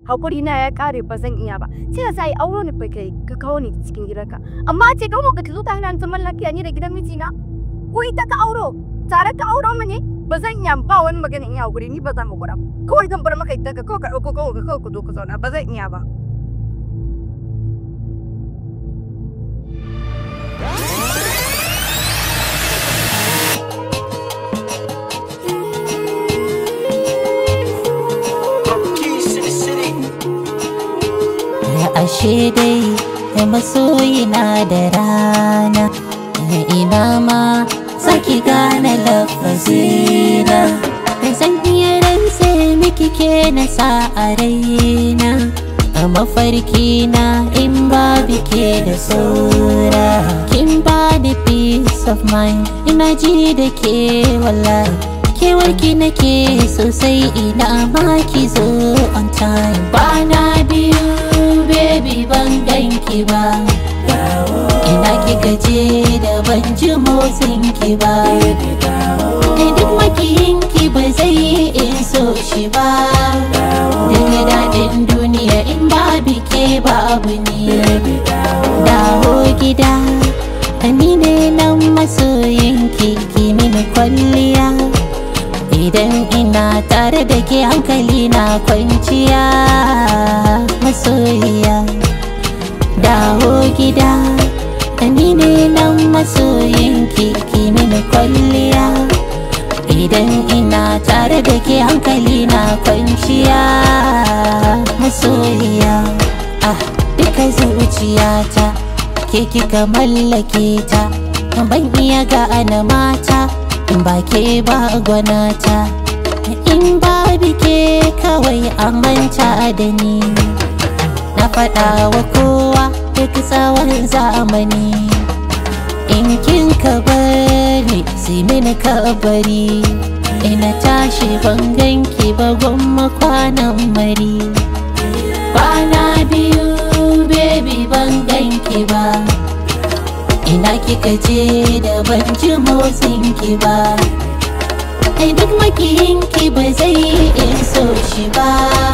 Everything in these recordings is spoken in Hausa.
hakuri na ya kare ba zan iya ba sai da sai auro ni fa kai ka kawo ni cikin gidanka amma ce kawo ka zo ta hana zaman lafiya ni da gidan mijina ko ita ka auro tare ka auro mu ne ba zan iya ba wani magana in yi hakuri ni ba zan mu gura kawai zan bar maka ita ka kawai ka ɗauko kawai ka kawai ka zo ka zauna ba zan iya ba ashe dai masoyina da rana ina ma saki gane lafazina zan iya rantse miki ke na sa a raina a mafarki na in babu ke da saura kin ba da peace of mind ina ji da ke wallahi kewarki nake sosai ina ma ki zo on time bana biyu baby ban ganki ba ina kika je da ban ji motsin ki ba duk makiyinki ba zai in so shi ba daga daɗin duniya in babu ke babu ni dawo gida ni ne nan masoyinki ki mini kwalliya idan ina tare da ke hankali na kwanciya masoyiya dawo gida ni ne nan masoyinki ki mini kwalliya idan ina tare da ke hankali na kwanciya masoyiya ah duka zuciyata ke kika mallake ta ban iya ga ana mata in ba ke ba gwanata in ba bike kawai a manta da ni na faɗa wa kowa duk tsawon zamani in kin ka bari sai mini ka bari ina tashi ban ganki ba gwamma kwanan mari kwana biyu baby ban ganki ba ina kika je da ban ji motsin ki ba ai duk makiyin ki ba zai in so shi ba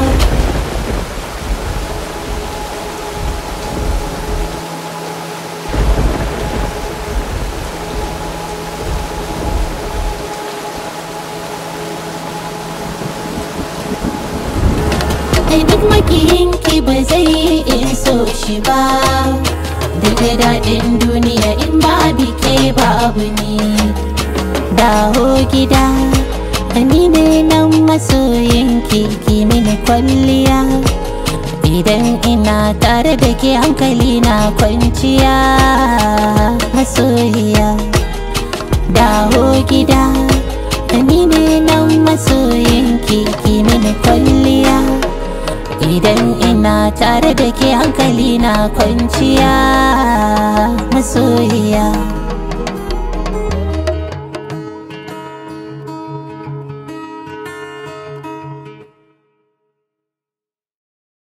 ai duk makiyin ki ba zai in so shi ba daga daɗin duniya in babu ke babu ni dawo gida ni ne nan masoyinki ki mini kwalliya idan ina tare da ke hankali na kwanciya masoyiya dawo gida ni ne nan masoyinki ki mini kwalliya idan ina tare da ke hankali na kwanciya masoyiya